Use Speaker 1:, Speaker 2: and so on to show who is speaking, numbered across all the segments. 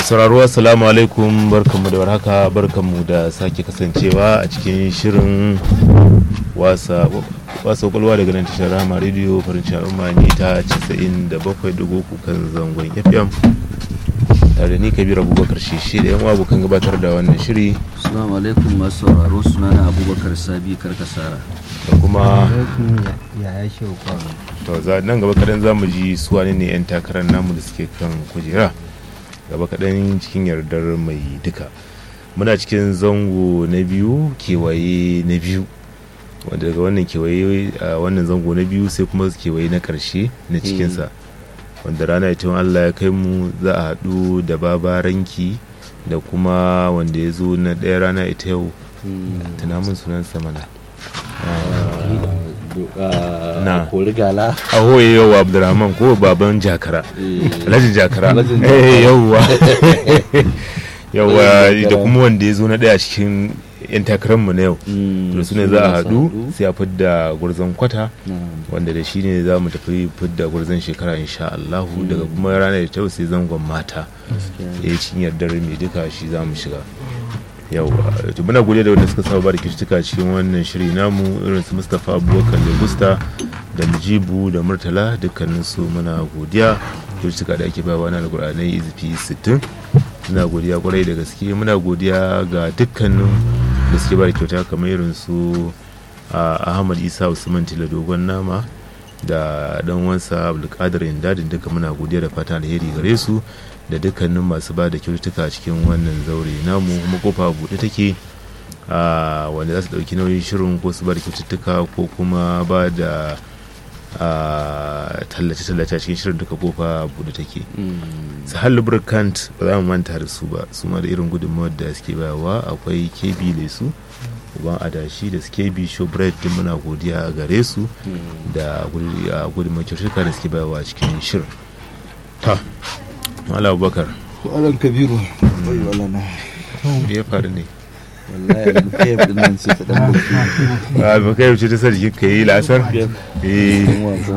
Speaker 1: sauraro assalamu alaikum barkanmu da warhaka barkanmu da sake kasancewa a cikin shirin wasa wasa kwalwa daga nan tashar rama rediyo farin al'umma ne ta 97.3 kan zangon fm tare ni kabir abubakar shishi da yan uwa abokan gabatar da wannan shiri
Speaker 2: Assalamu alaikum masu sauraro sunana Abubakar Sabi Karkasara.
Speaker 1: da kuma
Speaker 3: yaya shehu kwano
Speaker 1: to za nan gaba kadan za mu ji su wane ne 'yan takarar namu da suke kan kujera gaba kadan cikin yardar mai duka muna cikin zango na biyu kewaye na biyu wanda daga wannan kewaye a wannan zango na biyu sai kuma kewaye na karshe na cikinsa wanda rana ita allah ya kai mu za a haɗu da babaranki da kuma wanda ya zo na ɗaya rana ita yau tunamin sunansa mana Na.
Speaker 2: Kori gala.
Speaker 1: ahoye yau abdurrahman ko baban jakara alhaji jakara
Speaker 2: Alhajin
Speaker 1: eh yauwa yauwa
Speaker 2: Alhajin
Speaker 1: da
Speaker 2: Jakara.
Speaker 1: kuma wanda ya zo na daya cikin yan takararmu na yau to su ne za a haɗu sai a fidda gurzon kwata wanda da shi ne za mu tafi fidda gurzon shekara insha Allahu daga kuma ranar da ta sai zangon mata ya yi cikin yardar mai duka shi za mu shiga yauwa to muna gode da wanda suka saba ba da kishtuka cikin wannan shiri namu irin su mustapha abubakar legusta da mujibu da murtala dukkanin su muna godiya kishtuka da ake bawa na alkur'anai izifi 60 muna godiya kwarai da gaske muna godiya ga dukkanin da suke ba da kyauta kamar irin su a ahmad isa usman tila dogon nama da dan wansa abdulkadir indadin duka muna godiya da fatan alheri gare su da dukkanin masu ba da kyaututtuka cikin wannan zaure namu kuma kofa buɗe take a wanda za su ɗauki nauyin shirin ko su ba da kyaututtuka ko kuma ba da a tallace-tallace a cikin shirin duka kofa buɗe take su hallu burkant ba za mu manta da su ba su ma da irin gudunmawar da suke bayarwa akwai kb lesu uban adashi da skb showbread din muna godiya a gare su da gudunmawar kyaututtuka da suke bayarwa a cikin shirin ta mala abubakar
Speaker 2: Alan Kabiru. Wai wala na.
Speaker 1: me ya faru ne
Speaker 2: Wallahi an kai din nan sai ta dan buki.
Speaker 1: a ba kai wuce ta sa jikin ka yi lasar eh
Speaker 2: Cikin wasa.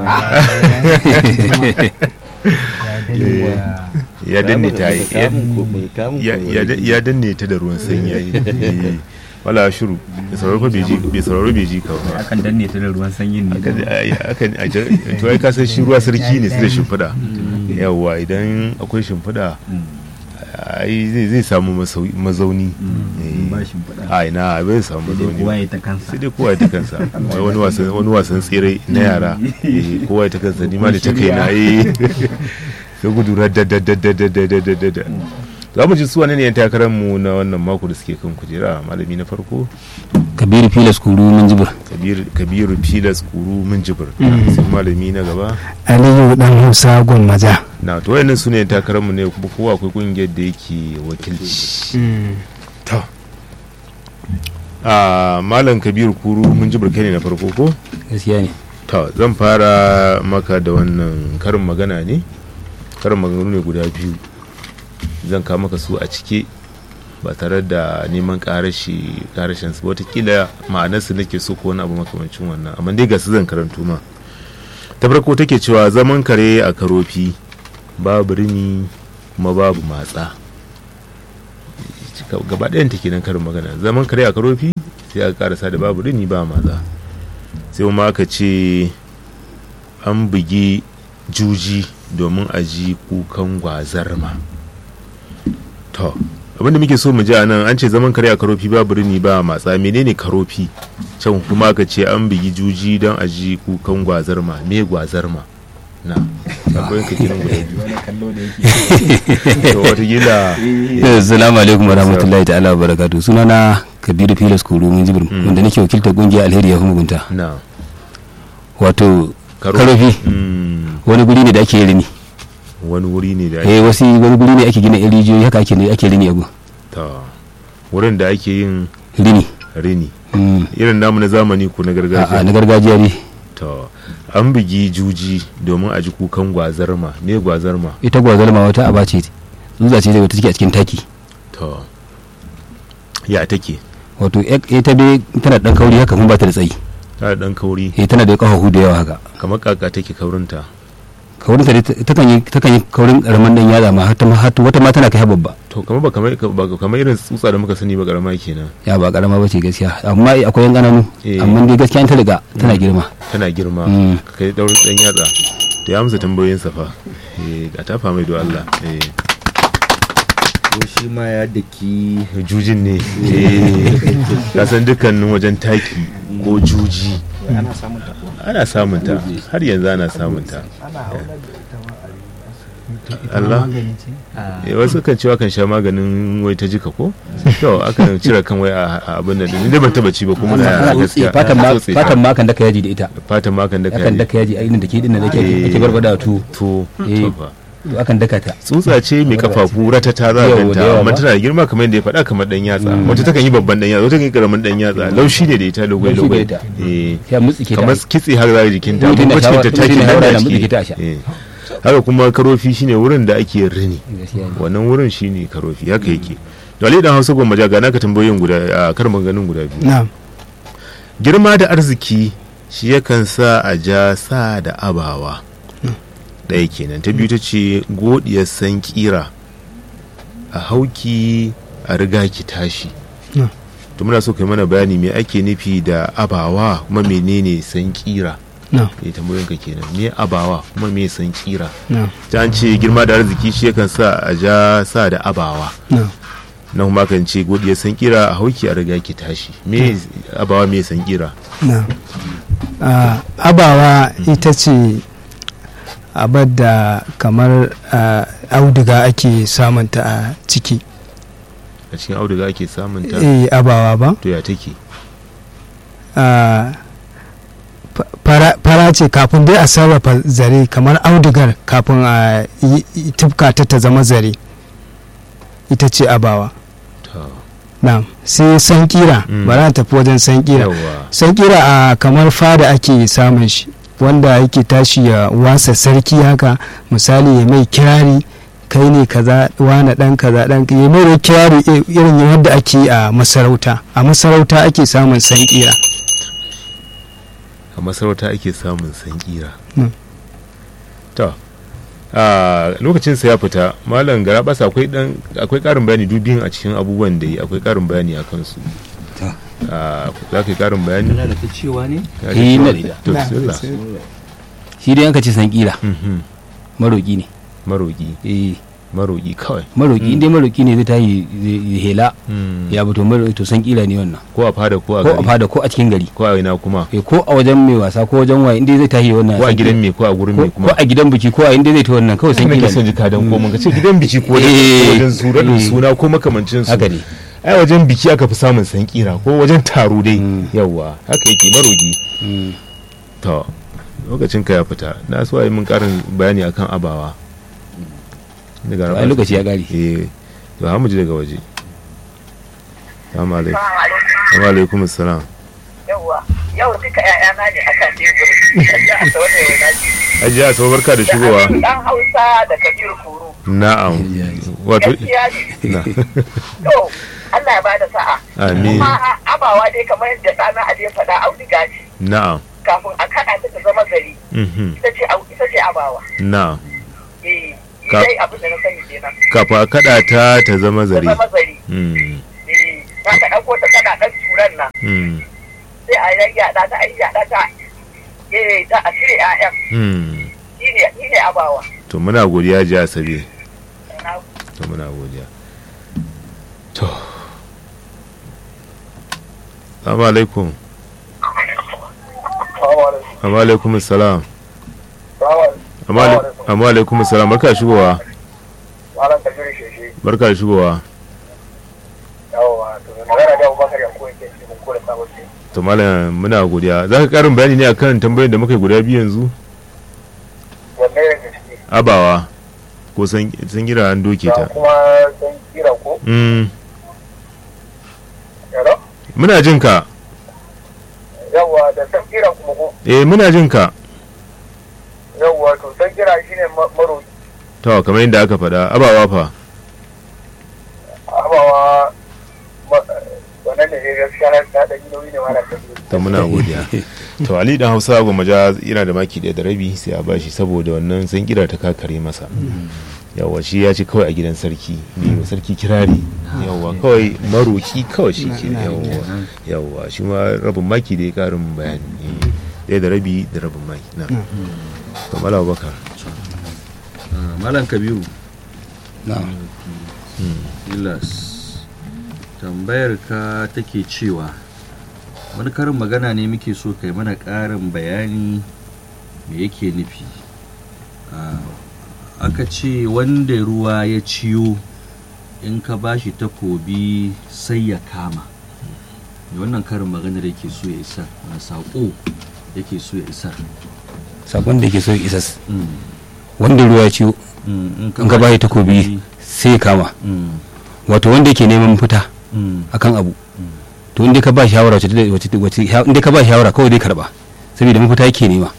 Speaker 1: ya danne ta yi ya-
Speaker 2: Kamun ko mai kamun
Speaker 1: ya-
Speaker 2: ko
Speaker 1: ya da- ya danne ta da ruwan sanyi ya yi Eh, wala shiru bai sauraro fa bai ji bai sauraro bai ji ka ba
Speaker 3: akan danne ta da ruwan sanyin ne
Speaker 1: Akan- ai- akan a jar- to ai ka san shi ruwa sarki ne su da shimfiɗa yawwa idan akwai shimfiɗa ai zai zai samu masau- mazauni Eh,
Speaker 3: ba shimfiɗa.
Speaker 1: a ina bai samu
Speaker 3: sai dai
Speaker 1: mazauni
Speaker 3: kowa
Speaker 1: ba.
Speaker 3: ya ta kansa
Speaker 1: sai dai kowa ya ta kansa Wai wani wasan wani wasan tsere na yara Eh, kowa ya ta kansa ni ma da ta kai na eh sai gudu da da da da da da da da da da za mu ji su wane ne yan takarar mu na wannan mako da suke kan kujera malami na farko
Speaker 4: kabiru filas kuru mun jibir
Speaker 1: kabiru kabiru filas kuru mun jibir sai malami na gaba
Speaker 5: aliyu dan hausa gwammaja
Speaker 1: na to wayannan su ne yan takarar mu ne kuma kowa akwai kungiyar da yake wakilci to a malam kabiru kuru mun jibir kai ne na farko ko
Speaker 4: gaskiya ne
Speaker 1: to zan fara maka da wannan karin magana ne karin maganganu ne guda biyu zan kawo maka su a cike ba tare da neman karashi karashin su watakila ma'anarsu nake so ko wani abu makamancin wannan amma dai ga su zan karanto ma ta farko take cewa zaman kare a karofi babu rini kuma babu matsa gaba ɗayan take nan karin magana zaman kare a karofi sai aka karasa da babu rini ba matsa sai kuma aka ce an bugi juji domin a ji kukan gwazarma to abinda muke so mu ji a nan an ce zaman kare a karofi ba birni ba matsa menene karofi can kuma aka ce an bugi juji don a ji kukan gwazarma me gwazarma na akwai ka kiran guda biyu to watakila
Speaker 4: assalamu alaikum wa rahmatullahi ta'ala wa barakatuh sunana kabiru filas kuru mun jibir wanda nake wakiltar kungiyar alheri ya mugunta
Speaker 1: na
Speaker 4: wato
Speaker 1: Karo-
Speaker 4: karofi
Speaker 1: Mm,
Speaker 4: wani guri ne da ake rini
Speaker 1: wani wuri ne da
Speaker 4: eh wasu wani guri ne ake gina yan rijiyoyi haka ake ake rini abu
Speaker 1: ta wurin da ake yin
Speaker 4: rini
Speaker 1: rini
Speaker 4: Mm.
Speaker 1: irin namu na zamani ko na
Speaker 4: a'a
Speaker 1: gargajiya
Speaker 4: na gargajiya ne
Speaker 1: to an bugi juji domin a ji kukan gwazarma me gwazarma
Speaker 4: ita gwazalma wata aba ce tsutsa ce da take a cikin taki
Speaker 1: to ya take
Speaker 4: wato ek- ita dai tana dan kauri haka kuma ba ta da tsayi
Speaker 1: ta da dan kauri
Speaker 4: eh tana da kafafu da yawa haka
Speaker 1: kamar kaka take kaurinta
Speaker 4: kaurin ta dai ta- takan yi takan yi kaurin karaman dan yatsa ma har ta ma har wata ma tana kai har babba
Speaker 1: to kamar ba kamar ba kamar irin tsutsa da muka sani ba karama kenan
Speaker 4: ya ba karama ba ce gaskiya amma akwai yan ƙananu
Speaker 1: Eh.
Speaker 4: amma dai gaskiya ta riga tana girma
Speaker 1: tana girma
Speaker 4: Mm.
Speaker 1: ka kai daurin dan yatsa to ya amsa tambayoyin sa fa eh a tafa mai do Allah eh
Speaker 3: ko shi ma ya daki
Speaker 1: jujin ne ka san dukkanin wajen taki ko juji
Speaker 6: ana samun ta
Speaker 1: ana samun ta har yanzu ana samun ta Allah eh wasu kan cewa kan sha maganin wai ta jika ko to akan cire kan wai a a abin nan ni dai ban taba ci ba kuma na
Speaker 4: ana
Speaker 1: gaskiya
Speaker 4: fatan ma
Speaker 1: ana tsotse ta.
Speaker 4: fatan ma kan daka yaji da ita
Speaker 1: fatan ma kan da
Speaker 4: akan
Speaker 1: kai
Speaker 4: daka yaji a inda take din da ake
Speaker 1: Eh.
Speaker 4: ake barbada tu
Speaker 1: to
Speaker 4: Eh.
Speaker 1: to fa
Speaker 4: akan daka ta
Speaker 1: tsutsa ce mai kafafu ratata za a
Speaker 4: Yawa, da
Speaker 1: ganta
Speaker 4: yawa
Speaker 1: amma
Speaker 4: ba.
Speaker 1: tana da girma kamar yadda ya faɗa kamar dan yatsa wata takan yi babban dan yatsa wata kan yi karamin dan yatsa laushi ne da ita logoi
Speaker 4: Laushi
Speaker 1: logoi
Speaker 4: da ita.
Speaker 1: eh
Speaker 4: ya mutsike ta
Speaker 1: kamar kitse har za jikin ta
Speaker 4: Mutum na
Speaker 1: kuma cikin ta
Speaker 4: shawa-
Speaker 1: taki
Speaker 4: mutum na
Speaker 1: nan
Speaker 4: haura
Speaker 1: da
Speaker 4: da mutsike
Speaker 1: ake
Speaker 4: ta a sha.
Speaker 1: eh. haka kuma karofi shine wurin da ake rini
Speaker 4: Gaskiya ne.
Speaker 1: wannan wurin shine karofi haka yake to ali dan hausa gwamma ga naka tambayoyin guda a kar ganin guda biyu
Speaker 5: na'am
Speaker 1: girma da arziki shi yakan sa a ja sa da abawa ɗaya kenan ta biyu ta ce godiyar san kira a hauki a riga ki tashi
Speaker 5: Hmm.
Speaker 1: to muna so kai mana bayani me ake nufi da abawa kuma menene san kira
Speaker 5: na'am
Speaker 1: e tambayoyin ka kenan me abawa kuma me san kira
Speaker 5: na'am
Speaker 1: ta an ce girma da arziki shi yakan sa a ja sa da abawa
Speaker 5: na'am
Speaker 1: na kuma kan ce godiyar san kira a hauki a riga ki tashi me abawa me san kira
Speaker 5: na'am Ah, abawa ita ce abar da kamar ah, auduga ake samunta a ciki
Speaker 1: a cikin auduga ake samun ta
Speaker 5: eh abawa ba
Speaker 1: to ya take
Speaker 5: Ah, fa- fara fara ce kafin dai a sarrafa zare kamar audugar kafin a yi- yi- tufka ta ta zama zare ita ce abawa
Speaker 1: ta
Speaker 5: na'am sai sankira
Speaker 1: Mm.
Speaker 5: bari na tafi wajen sankira
Speaker 1: yawa
Speaker 5: sankira a kamar fada ake samun shi wanda yake tashi ya wasa sarki haka misali ya mai kirari kai ne kaza wane dan kaza dan ya mai da kirari i- irin yadda ake yi a masarauta a masarauta ake samun sankira
Speaker 1: a masarauta ake samun sankira
Speaker 5: Mm.
Speaker 1: to a lokacin sa ya fita malam gara basa akwai dan akwai karin bayani dubin a cikin abubuwan da yi akwai karin bayani a kansu
Speaker 2: Ta.
Speaker 1: a za ka yi karin bayani
Speaker 2: Yana da ta cewa ne?
Speaker 1: Ya
Speaker 4: Eh,
Speaker 1: ce
Speaker 4: na
Speaker 1: cewa-
Speaker 4: da-
Speaker 1: to
Speaker 5: Na,
Speaker 1: bismillah.
Speaker 5: sai-
Speaker 4: shi dai yanka ce san kira
Speaker 1: Mhm.
Speaker 4: maroki ne
Speaker 1: maroki
Speaker 4: eh
Speaker 1: maroki kawai
Speaker 4: maroki inda maroki ne zai tayi zai hela
Speaker 1: Mm.
Speaker 4: ya fito maroki to san kira ne wannan
Speaker 1: ko a fada ko a
Speaker 4: ko a
Speaker 1: gari
Speaker 4: fada ko a cikin gari
Speaker 1: ko a ina kuma
Speaker 4: eh ko a wajen mai wasa ko wajen waye inda zai tahi wannan
Speaker 1: ko a
Speaker 4: san
Speaker 1: gidan
Speaker 4: kira.
Speaker 1: me ko a gurin
Speaker 4: ko
Speaker 1: me
Speaker 4: ko
Speaker 1: kuma
Speaker 4: a gidan biki ko a inda zai ta wannan kawai san
Speaker 1: sai nake
Speaker 4: kira
Speaker 1: son
Speaker 4: ne
Speaker 1: jika dan ko mun ka ce gidan biki ko wajen
Speaker 4: Eh.
Speaker 1: ko wajen sura da
Speaker 4: Eh.
Speaker 1: suna ko makamancin su
Speaker 4: haka ne
Speaker 1: ai wajen biki aka fi samun sankira ko wajen taro dai
Speaker 4: Mm.
Speaker 1: yawwa haka yake marogi
Speaker 4: Mm.
Speaker 1: to lokacin ka ya fita na so yi mun karin bayani akan abawa daga
Speaker 4: ai lokaci ya kare
Speaker 1: eh to ha mu ji daga waje assalamu alaikum wa alaikum assalam
Speaker 7: yawwa yau duka ƴaƴana ne akan tebur kaji a sau da yana ji
Speaker 1: ajiya so barka da shigowa
Speaker 7: dan hausa da kabiru kuru
Speaker 1: na'am wato
Speaker 7: gaskiya ne
Speaker 1: na
Speaker 7: to Allah ya bada sa'a
Speaker 1: amin
Speaker 7: kuma abawa dai kamar yadda ɗana Ali ya faɗa auduga ce
Speaker 1: na'am
Speaker 7: kafin a kaɗa ta ta zama gari
Speaker 1: mhm
Speaker 7: ita ce au- ita ce abawa
Speaker 1: na'am
Speaker 7: eh
Speaker 1: Ka-
Speaker 7: dai abin da na sani kenan
Speaker 1: kafa a kada ta ta zama
Speaker 7: ta
Speaker 1: zare
Speaker 7: zama zari
Speaker 1: mm
Speaker 7: eh za ka ɗauko ta kana ɗan turan nan
Speaker 1: mm
Speaker 7: sai a yayyaɗa ta a yayyaɗa ta eh ta a cire ƴaƴan
Speaker 1: mm
Speaker 7: shine shine abawa
Speaker 1: to muna godiya ji asabe
Speaker 7: Na
Speaker 1: to muna godiya to assalamu alaikum amma alaikum salam amma alaikum salam barka da shigowa
Speaker 8: malam kabiru sheshe
Speaker 1: barka da shigowa
Speaker 8: yawa to magana da abubakar yanko yake ce mun kore sabon ce
Speaker 1: to malam muna godiya za ka karin bayani ne akan tambayoyin da muka yi guda biyu yanzu
Speaker 8: wanne ya gaske
Speaker 1: abawa ko san san gira an doke
Speaker 8: da
Speaker 1: ta
Speaker 8: kuma san kira ko
Speaker 1: mm
Speaker 8: yaro
Speaker 1: muna jin ka
Speaker 8: yawa da san kira kuma ko
Speaker 1: eh muna jin ka
Speaker 8: yawa to san kira shine ma- maroki
Speaker 1: to kamar yadda aka faɗa abawa fa
Speaker 8: abawa ma- wannan ne dai gaskiya na da ɗan nauyi ne malam kabiru
Speaker 1: to muna godiya to ali dan hausa goma ja yana da maki ɗaya da rabi sai a bashi saboda wannan san kira ta kakare masa yawa shi ya ce kawai a gidan sarki ne sarki kirari yawa kawai maroki kawai shi ke yawa yawa shi ma rabin maki da ya karin bayani ɗaya da rabi da rabin maki na kamar abubakar
Speaker 2: Ah, malam kabiru
Speaker 4: na'am
Speaker 2: ilas tambayar ka take cewa wani karin magana ne muke so kai mana ƙarin bayani me yake nufi Ah, aka ce wanda ruwa ya ciyo in ka bashi takobi sai ya kama me wannan karin maganar yake so ya isar wani saƙo yake so ya isar
Speaker 4: sakon da ke so ya isas
Speaker 2: Mm,
Speaker 4: wanda ruwa ya ciwo
Speaker 2: mm,
Speaker 4: in ka bashi takobi sai ya kama
Speaker 2: Mm,
Speaker 4: wato wanda yake neman fita
Speaker 2: mm,
Speaker 4: akan abu to inda ka ba shawara wace wace wace inda ka ba shawara kawai dai karba saboda mafita yake nema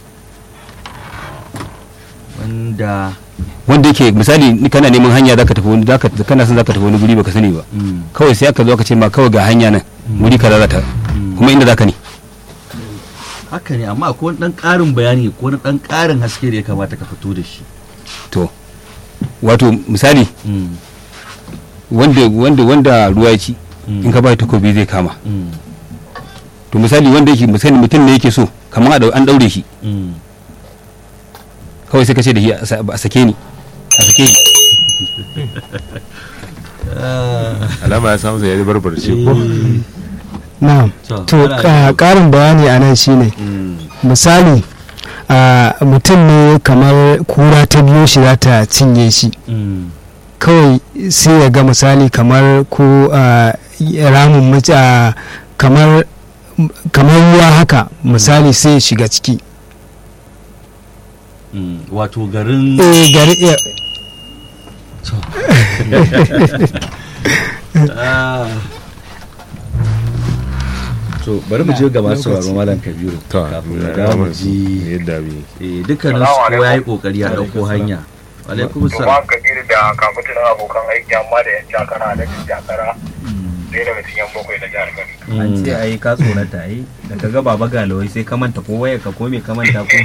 Speaker 2: wanda
Speaker 4: wanda yake misali ni kana neman hanya zaka tafi wani zaka kana son zaka tafi wani guri baka sani ba
Speaker 2: mm,
Speaker 4: kawai sai aka zo aka ce ma kawai ga hanya nan wuri kaza za ta kuma inda zaka ne
Speaker 2: haka ne amma akwai wani dan ƙarin bayani ko wani dan ƙarin haske da ya kamata ka fito da shi
Speaker 4: to wato misali
Speaker 2: Mm,
Speaker 4: wanda wanda wanda ruwa ya ci
Speaker 2: Mm.
Speaker 4: in ka ba shi takobi zai kama
Speaker 2: mm,
Speaker 4: to misali wanda yake misali mutum ne yake so kamar a dau- an daure shi
Speaker 2: mm.
Speaker 4: kawai sai ka ce da shi a sa- a sake ni a sake ni
Speaker 1: alama ya samu sai ya barbarce ko
Speaker 5: na'am
Speaker 2: To,
Speaker 5: to
Speaker 2: ana
Speaker 5: ka-
Speaker 2: yi-
Speaker 5: karin bayani a nan shine
Speaker 2: Mm,
Speaker 5: misali a mutum ne kamar kura ta biyo shi za ta cinye shi
Speaker 2: mm,
Speaker 5: kawai sai ya ga misali kamar ko a, ramin mace a, kamar kamar ruwa haka misali sai ya shiga ciki
Speaker 2: mm. wato garin
Speaker 5: eh gari eh,
Speaker 2: Ah. to bari mu je ga masu sauraro malam kabiru
Speaker 1: to
Speaker 2: kafin mu dawo mu ji
Speaker 1: yadda bi
Speaker 2: eh, dukkanin su kowa ya yi kokari ya dauko hanya alaikum
Speaker 8: to
Speaker 2: salam
Speaker 8: ba kabiru da kafin abokan aiki amma da yan jakara da yan jakara ɗaya daga cikin bakwai na jihar Kano.
Speaker 6: an ce ai ka tsorata ai da ka ga baba galawai sai ka manta ko waya ka ko me ka manta ko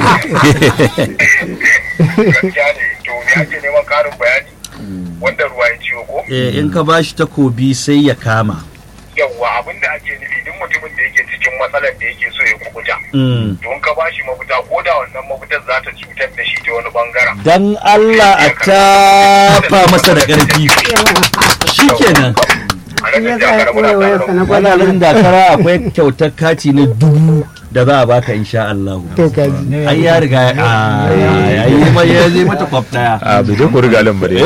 Speaker 8: Gaskiya ne to ne ake neman karin bayani wanda ruwa ya ciwo ko
Speaker 2: Eh, in ka bashi takobi sai ya kama
Speaker 8: yawwa abin da ake nufi duk mutumin da yake cikin matsalar da yake so ya kubuta
Speaker 2: Mm.
Speaker 8: to in ka bashi mafita ko da wannan mafitar za ta cutar da shi ta wani bangaren
Speaker 2: dan Allah a tafa masa da ƙarfi shikenan
Speaker 8: a ranar jakara muna tare da ku.
Speaker 2: wannan dakara akwai kyautar kati na dubu da za a baka insha Allah
Speaker 5: to kaji
Speaker 2: ai ya riga ya ya yi ma ya zai mata kwaf daya
Speaker 1: a bai je ku riga lan bare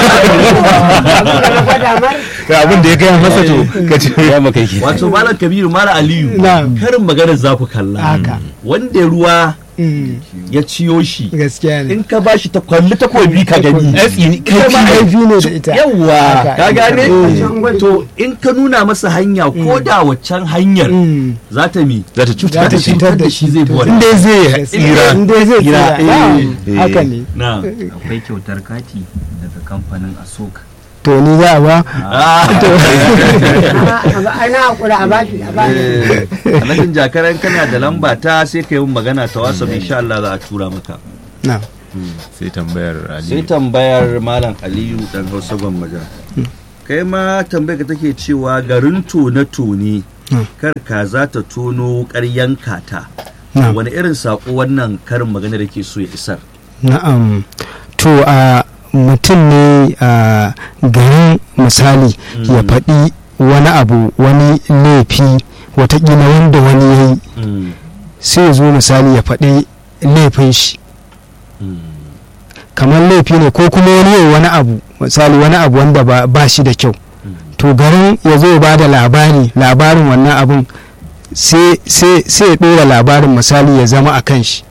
Speaker 1: ga abin da ya gaya masa to ka ce
Speaker 4: ya maka yake
Speaker 2: wato malam kabiru malam aliyu
Speaker 5: Na'am.
Speaker 2: karin maganar za ku kalla
Speaker 5: haka
Speaker 2: wanda ruwa
Speaker 5: Mm,
Speaker 2: ya ciyo shi
Speaker 5: gaskiya ne
Speaker 2: in ka bashi ta kwalli takobi ka gani
Speaker 5: kai ma aifi ne da ita
Speaker 2: yawwa
Speaker 5: Haka.
Speaker 2: ka gane
Speaker 5: Eh.
Speaker 2: to in ka nuna masa hanya ko da waccan hanyar
Speaker 5: Mm,
Speaker 2: za ta mi
Speaker 1: za ta
Speaker 5: za
Speaker 1: cutar
Speaker 5: ta
Speaker 1: da shi
Speaker 5: cutar da
Speaker 2: shi
Speaker 5: shi
Speaker 2: zai bi
Speaker 5: to
Speaker 2: wannan.
Speaker 1: inda zai tsira
Speaker 5: inda zai
Speaker 2: Tsira,
Speaker 5: tsira
Speaker 2: eh.
Speaker 5: na'am,
Speaker 1: Eh.
Speaker 5: haka ne
Speaker 2: na
Speaker 6: akwai kyautar kati daga kamfanin asok
Speaker 5: to ni za a ba
Speaker 9: ana hakura a baki a baki
Speaker 2: alhajin jakaran kana da lamba ta sai ka yi min magana ta wasa insha Allah za a tura maka
Speaker 5: na'am
Speaker 1: sai tambayar
Speaker 2: sai
Speaker 1: ali
Speaker 2: tambayar malam aliyu dan hausa gwammaja kai ma tambayar ka take cewa garin tone-tone
Speaker 5: Hmm.
Speaker 2: kar ka za ta tono ƙaryanka ta
Speaker 5: na'am
Speaker 2: wani irin saƙo wannan karin magana da ke so ya isar
Speaker 5: na'am to a mutum ne a garin misali ya faɗi wani abu wani laifi watakila wanda wani ya yi
Speaker 2: Mm,
Speaker 5: sai ya zo misali ya faɗi laifin shi
Speaker 2: mm,
Speaker 5: kamar laifi ne ko kuma wani yau wani abu misali wani abu wanda ba, ba shi da kyau to garin ya zo ya ba da labari labarin wannan abun sai sai sai ya ɗora labarin misali ya zama a kan shi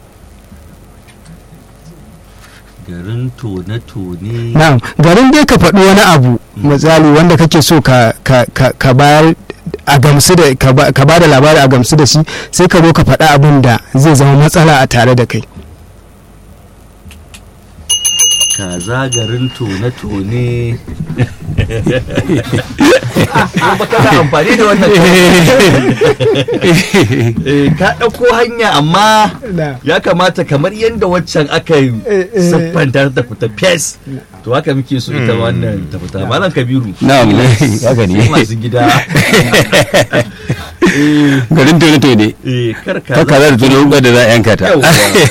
Speaker 2: garin tone-tone
Speaker 5: na'am garin dai ka faɗi wani abu misali wanda kake so ka ka ka, ka bayar a gamsu da ka ba ka ba da labari a gamsu da shi sai ka zo ka faɗi abin da zai zama matsala a tare da kai
Speaker 2: kaza garin tone-tone ba kana amfani da wannan Eh, ka ɗauko hanya amma
Speaker 5: na
Speaker 2: ya kamata kamar yadda waccan aka yi
Speaker 5: Eh, eh.
Speaker 2: siffanta ta fita fes to haka muke so ita wannan ta fita malam kabiru
Speaker 4: na'am haka
Speaker 2: sai
Speaker 4: ne
Speaker 2: masu gida Eh,
Speaker 4: garin tone tone
Speaker 2: eh, kar ka
Speaker 4: ta kaza da tone wuka da za a yanka ta
Speaker 2: Yawwa.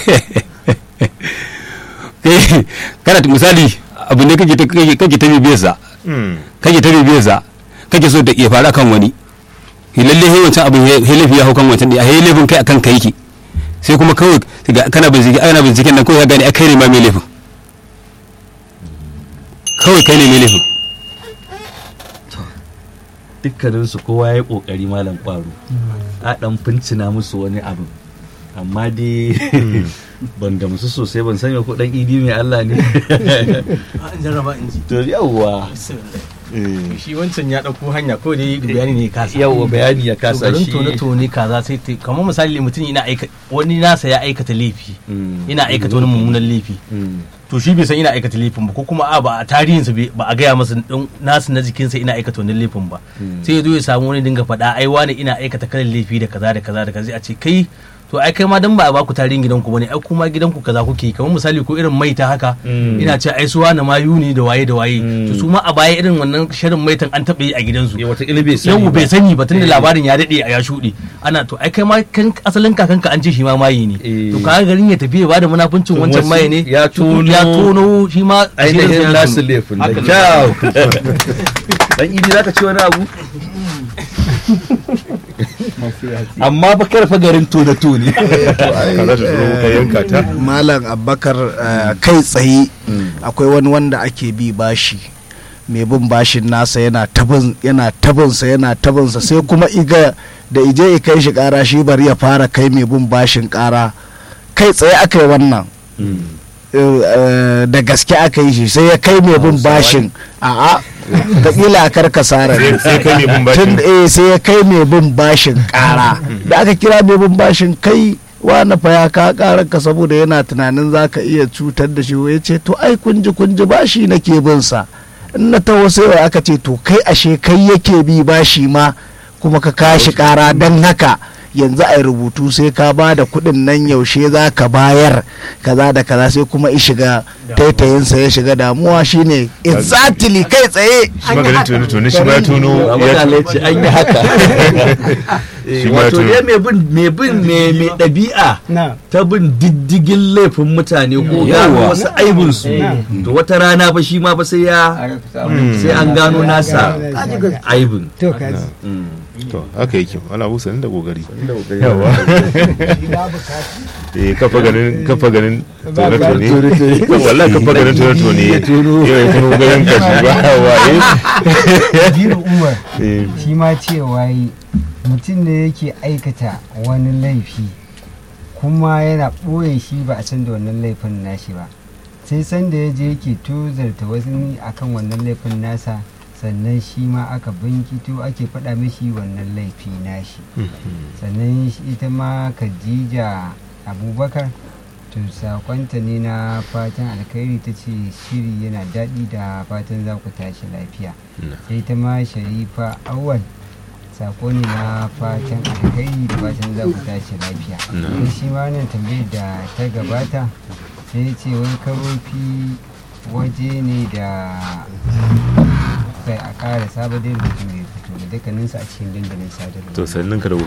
Speaker 4: Eh, kana ta misali abu ne kake ta kake kake ta bibiyar sa
Speaker 1: Mm.
Speaker 4: kake ta bibiyar sa kake so da ya faru kan wani he lalle he wancan abu he laifi ya hau kan wancan he laifin kai akan kai yake sai kuma kawai ga- kana bincike ana binciken nan kawai ya gane a kai ne ma mai laifin kawai kai ne mai laifin
Speaker 2: dukkaninsu kowa ya yi kokari malam kwaro a dan fincina musu wani abu amma dai ban gamsu sosai ban sanya ko dan idi mai Allah ne
Speaker 6: an jarraba in ji
Speaker 2: to yawwa
Speaker 6: shi wancan ya ɗauko hanya ko dai bayani ne ya kasa
Speaker 2: yawwa bayani ya kasa
Speaker 6: garin
Speaker 2: shi
Speaker 6: tone tone kaza sai ta kamar misali mutum yana aika wani nasa ya aikata laifi
Speaker 2: Mm.
Speaker 6: yana aikata wani mummunan laifi
Speaker 2: Mm.
Speaker 6: to shi bai san ina aikata laifin ba ko kuma a ba a tarihinsa bai- ba a gaya masa dan nasu na jikinsa ina aikata wani laifin ba sai ya zo ya samu wani dinga faɗa ai wani ina aikata kalan laifi da kaza da kaza da kaza a ce kai to ai kai ma dan ba a baku tarihin gidanku bane ai kuma gidanku kaza kuke kamar misali ko irin maita haka
Speaker 2: Mm.
Speaker 6: ina ce ai su wani mayu ne da waye da waye to su ma a baya irin wannan shirin maitan an taɓa yi a gidansu
Speaker 2: ya wata bai sani
Speaker 6: yau
Speaker 2: ba.
Speaker 6: bai sani ba tunda labarin ya daɗe a ya shuɗe ana to ai kai ma kan asalin kakanka an ce shi ma mayi ne
Speaker 2: Eh.
Speaker 6: to kaga garin ya tafi ya bada munafuncin
Speaker 2: To
Speaker 6: wancan
Speaker 2: wasu
Speaker 6: maye ne
Speaker 2: ya
Speaker 6: to
Speaker 2: tono-
Speaker 6: ya tono shi ma
Speaker 2: ainihin
Speaker 6: asirin
Speaker 2: nasu
Speaker 6: ya
Speaker 2: laifin da
Speaker 6: Haka ne.
Speaker 2: kyau dan idi zaka ci wani abu amma ba karfa garin tone tone
Speaker 1: kaza ta tsoro ka yanka ta
Speaker 10: malam abubakar eh, kai tsaye akwai wani wanda ake bi bashi mai bin bashin nasa yana tabin yana tabinsa yana tabinsa sai kuma iga da ije ya kai shi kara shi bari ya fara kai mai bin bashin kara kai tsaye aka yi wannan Eh, eh, da gaske aka yi shi sai ya kai mai bin bashin a'a da kila a karkasa
Speaker 1: Sai- sai kai mai bin bashin.
Speaker 10: Tun- eh, sai ya kai mai bin bashin kara da aka kira mai bin bashin kai wani fa ya ka karar ka saboda yana tunanin za ka iya cutar da shi ya ce to ai kunji kunji bashi nake bin sa in na taho sai wai aka ce to kai ashe kai yake bi bashi ma kuma ka kashi kara don haka yanzu a rubutu sai ka ba da kuɗin nan yaushe za ka bayar kaza da kaza sai kuma i shiga taitayinsa ya shiga damuwa shine exactly kai tsaye
Speaker 1: shi maganin tone tone shi ma ya tono
Speaker 2: Abu
Speaker 1: ya
Speaker 2: da ce an yi haka
Speaker 1: Shi ma ya
Speaker 2: wato
Speaker 1: tono.
Speaker 2: dai mai bin mai bin mai mai ɗabi'a
Speaker 5: na
Speaker 2: ta bin diddigin laifin mutane ko gano wasu aibinsu to wata rana fa shi ma fa sai ya sai an gano nasa aibin
Speaker 5: to kaji
Speaker 1: to haka yake ana busa da kokari yawa eh kafa ganin kafa ganin tone tone wallahi kafa ganin tone tone yau ya tuno ganin ka shi ba waye
Speaker 11: Kabiru Umar
Speaker 1: eh
Speaker 11: shi ma cewa yi mutum ne yake aikata wani laifi kuma yana ɓoye shi ba a san da wannan laifin nashi ba sai sanda ya je yake tozarta wasu ne akan wannan laifin nasa sannan shi ma aka binkito ake faɗa mishi wannan laifi nashi sannan shi- ita ma khadija abubakar to sakonta ne na fatan alkhairi ta ce shiri yana daɗi da fatan za ku tashi lafiya sai ta ma sharifa awal sako ne na fatan alkhairi da fatan za ku tashi lafiya sai shi ma wannan tambayar da ta gabata sai ya ce wai karofi waje ne da kai a ƙara sabon da rubutu mai fito da dukkaninsu a cikin dandalin sadarwa
Speaker 1: to sannin ka da